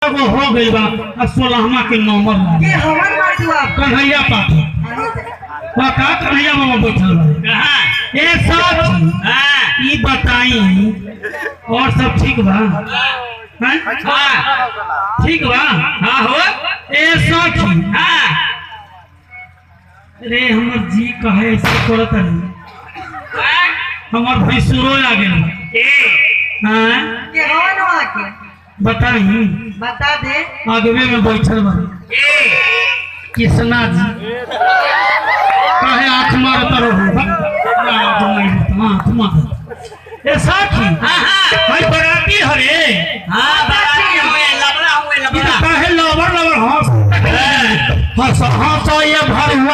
गो हो गई बा आ सोलहवा के नंबर लागी के हवन मार दू आप कन्हैया पाठ का कन्हैया बाबा बैठल बा कहाँ ए सब हाँ ई बताई और सब ठीक बा हैं? हाँ ठीक बा हाँ हो ए सखी हाँ रे हमर जी कहे ऐसे करत नहीं हमर भैंसुरो आ गेल ए हैं के हवन हुआ के बताई बता दे अगवे में बैठल बा ए कृष्णा जी कहे आँख मार तर हाँ तुम ए साखी हाँ हाँ भाई बराती हरे हाँ बराती हुए लबड़ा हुए ई तो लबड़ा कहे लबर लबर हंस हंस हंस ये भरुआ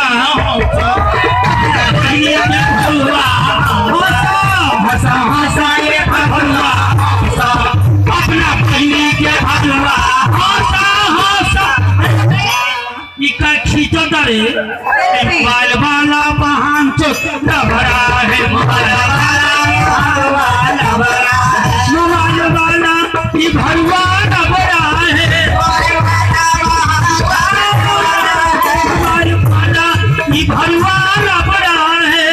हंस ये भरुआ हंस हंस ये भरुआ हंस अपना पत्नी के भरुआ हंस हंस ई का खींचो दरे बाल वाला बहान चो लबड़ा है बाल वाला लबड़ा मोबाइल वाला ई भरुआ लबड़ा है मोबाइल वाला ई भरुआ लबड़ा है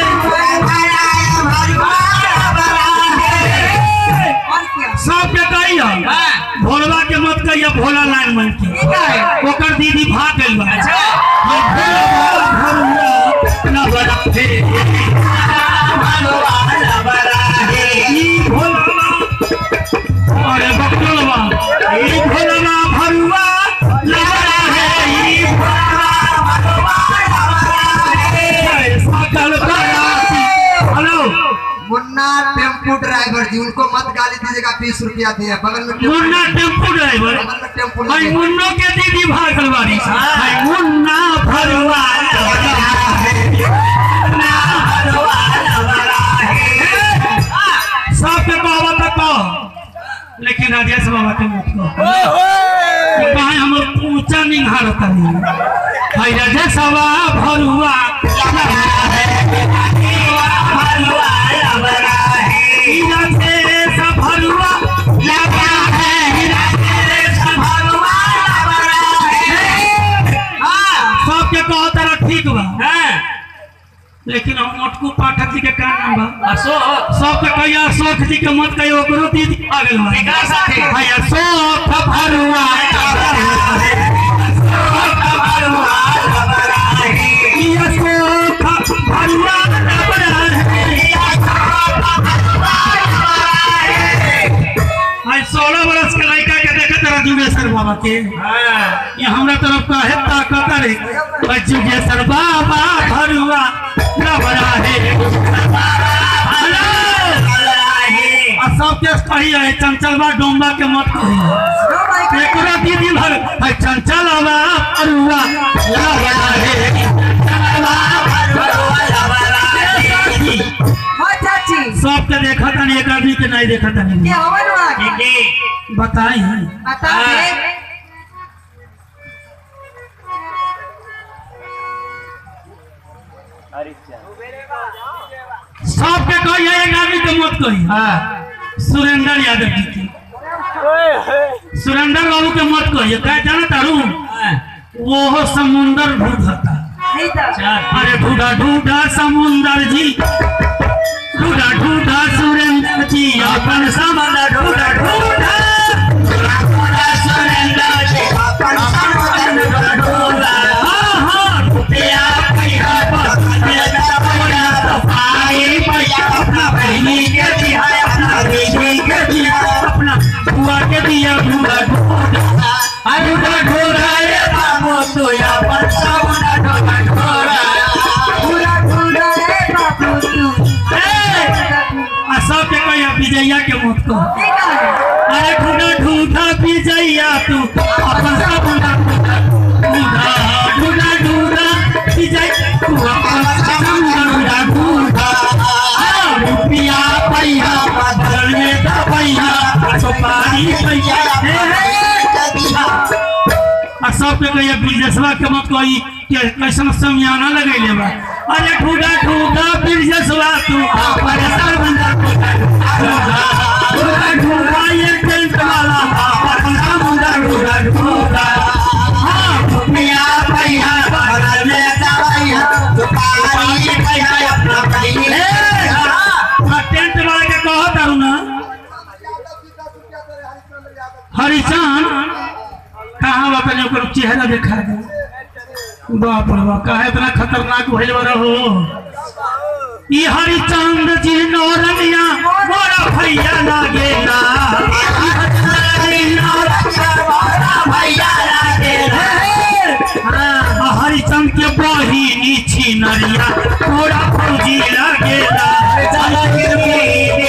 और क्या सब के कहियो भोलवा के मत कहियो भोला लाइन मन के ठीक है ओकर दीदी भाग गइल बा अच्छा ये भोला भरुआ लबड़ा है ई भोला अरे बकलवा ई भोला भरुआ लबड़ा है ई सकल करासी hello Munna tempo driver ji उनको मत गाली दीजिएगा बीस रुपया दिए बगल में टेम्पो मुन्ना टेम्पू ड्राइवर बगल में टेम्पो भाई लगे। मुन्नो के दीदी भागल बारी भाई मुन्ना भरुआ सबके बाबा तक कहो लेकिन राजेश बाबा के मत कहो ये कहाँ हम ऊंचा निहार तनी भाई राजेश बाबा भरुआ ई राजेश भरुआ लगा है राजेश भरुआ सबके कहो तारा ठीक बा लेकिन हम मोटकू पाठक जी के का नाम बा अशोक सबके कहिया अशोक जी के मत कहियो ओकरो दीदी आ गेल बा एकर साथे। भाई अशोक भरुआ ई अशोक भरुआ आई सोलह बरस के लड़का के देखत रहा जुगेश्वर बाबा के ये हमरा तरफ का है ताकत रे भाई जुगेश्वर बाबा भरुआ लबड़ा है हेलो आ सबके कही है चंचलबा डोंबा के मत कही नो भाई के एकरा दीदी भर है चंचलबा भरुआ लबड़ा है हाँ चाची सबके देखा तनी एक आदमी के नहीं देखा के तनी हवन हुआ के बताई बता दे सबके कही है एक आदमी के मत कही सुरेंद्र यादव जी की सुरेंद्र बाबू के मत कहिए क्या जाना तारू वो समुंदर ढूंढता नहीं था अरे ढूंढा ढूंढा समुंदर जी ढूंढा ढूंढा सुरेंद्र जी अपन समुंदर ढूंढा ढूंढा ढूंढा सुरेंद्र जी अपन समुंदर ढूंढा हाँ, हाँ, रुपया पैसा पैसा पैसा भाई पैसा अपना बहनी के दिया अपना बेटी के दिया अपना बुआ के दिया ढूंढा ढूंढा ढूंढा ढूंढा ये बाबू तो अपन समुंदर ढूंढा ढूंढा पूरा पूरा रे बाबू तू आ सबके कहिया विजया के मत कह ठीक है अरे ढूंढा ढूंढा विजया तू अपन सब ढूंढा ढूंढा ढूंढा विजय तू अपन सब ढूंढा ढूंढा आ, रुपया पैया बदल में दबैया सुपारी पैया हे, हे, आ सबके कहिया बिरजसवा के मत कही के कैसन समियाना लगैले बा अरे ढूंढा ढूंढा बिरजसवा तू अपन सब ढूंढा ढूंढा ढूंढा ढूंढा ये टेंट वाला अपन सब ढूंढा ढूंढा हरिचान कहाँ बा तनी ओकर चेहरा देखा दे बाप रे बाप काहे इतना खतरनाक भइल बा हो ई हरिचंद जी नौरनिया मोरा भैया लागेला ई हरिचंद जी नौरनिया मोरा भैया लागेला हाँ, हरिचंद के बहिनी छिनरिया मोरा फौजी लागेला चला गिरवी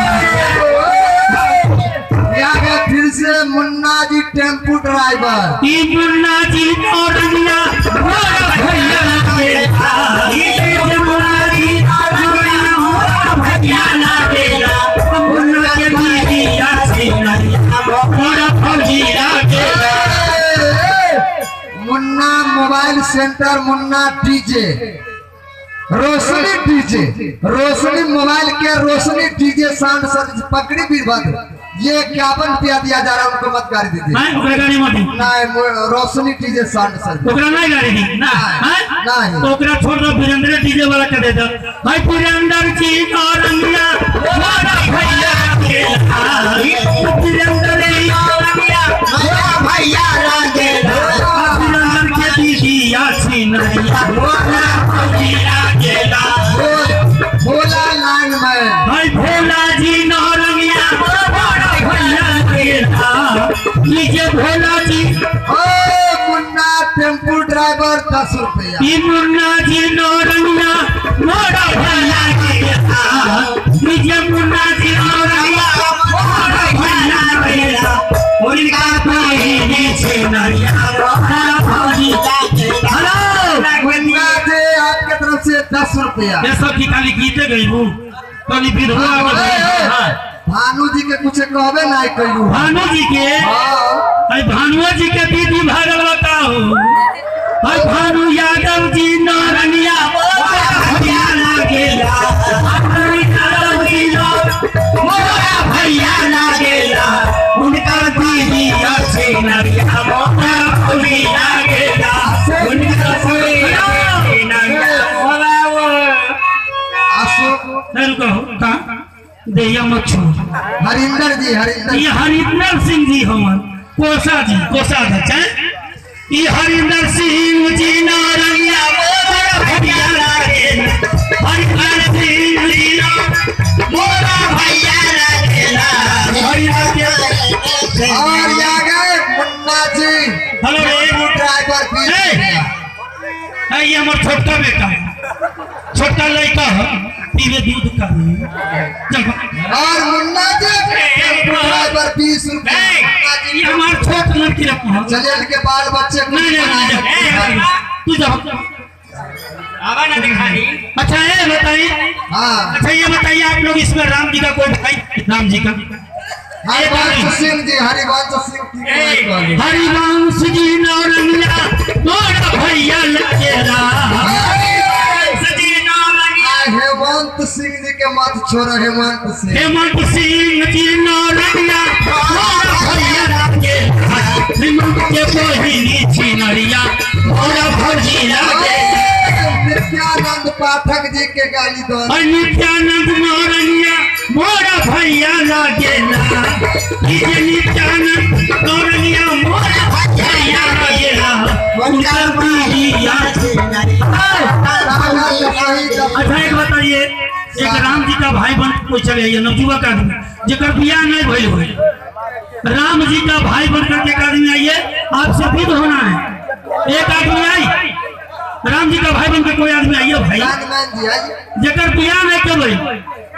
यहाँ पे फिर से मुन्ना जी टेम्पू ड्राइवर ई मुन्ना जी नौरनिया मोरा भैया लागेला ई मुन्ना जी नौरनिया मोरा भैया लागेला मुन्ना के बहिनिया छिनरिया मोरा फौजी लागेला Munna mobile centre Munna DJ Roshni DJ Roshni mobile के रोशनी डीजे साउंड सर्विस पकड़ी बीरभद्र ये इक्यावन रुपया दिया जा रहा है उनको मत गाड़ी दीजिए मैं ओकरा गाड़ी में दी नहीं मो- रोशनी डीजे साउंड सर्विस ओकरा नहीं गाड़ी दी ना हैं? नहीं। तो ओकरा छोड़ दो वीरेंद्र डीजे वाला के दे दो भाई वीरेंद्र जी नौरंगिया मोरा भैया लागेला वीरेंद्र जी नौरंगिया मोरा भैया लागेला वीरेंद्र के दीदी आसी नरिया मोरा भैया लागेला भोला लाइन में भाई भोला जी नौरंगिया मोरा भैया लागेला लीजिए भोला जी ओ मुन्ना टेम्पू ड्राइवर दस रुपया ई मुन्ना जी नौरंगिया मोरा भैया लागेला लीजिए मुन्ना जी नौरंगिया मोरा भैया लागेला उनका बहिनी छे नरिया मोरा भौजी लागेला हेलो मुन्ना जी आपके तरफ से दस रुपया ये सब की खाली गीते गई हूँ कभी विधवा हाँ, के ए, गई ए, हाँ। भानु जी के कुछ कहबे नहीं कैलू भानु जी के हाँ अरे भानुआ जी के दीदी भागल बताओ अरे भानु यादव जी नारनिया मोरा भैया लागेला भानु यादव जी नार- मोरा भैया लागेला उनका दीदी अच्छे नरिया मोरा भैया लागेला उनका कोई अशोक कहो का दैया मत छोड़ हरिंदर जी हरिंदर ये हरिंदर सिंह जी हमन कोसा जी कोसा अच्छा ये हरिंदर सिंह जी नारंगिया मोरा भैया लागेला हरिंदर सिंह जी ना- मोरा भैया लागेला हरिंदर के और आ गए मुन्ना जी हेलो रे टेम्पू ड्राइवर बीस ए! रुपया है ये हमार छोटा बेटा है छोटा लड़का है पीवे दूध का चल और मुन्ना जी टेम्पू ड्राइवर बीस रुपया मुन्ना ये जी हमार छोट लड़की रखा है चलिए इनके बाल बच्चे को नहीं नहीं नहीं बनाए। जा। तू जा आवा ना दिखाई अच्छा ये बताइए हाँ अच्छा ये बताइए आप लोग इसमें राम जी का कोई भाई राम जी का हरिवंश सिंह जी हरिवंश सिंह की कोई कहली। हरिवंश जी नौरंगिया मोरा भैया लगेला सजी नौरंगिया आ, हेमंत सिंह जी के मत छोड़ो हेमंत सिंह हेमंत सिंह जी नौरंगिया मोरा भैया लगेला हेमंत के बहिनी छिनरिया मोरा भैया लगेला नित्यानंद पाठक जी के गाली दो और नित्यानंद नौरंगिया मोरा भैया लागेला ई जे नित्यानंद नौरंगिया मोरा भैया लागेला उनका बिहिया अच्छा एक बताइए एक राम जी का भाई बन कोई चले आइए नवजुवक आदमी जेकर बियाह नहीं भइल होई राम जी का भाई बन करके एक आदमी आइए आपसे विध होना है एक आदमी आई राम जी का भाई बन के कोई आदमी आइए भाई हनुमान जी आइए जेकर बियाह नहीं के भइल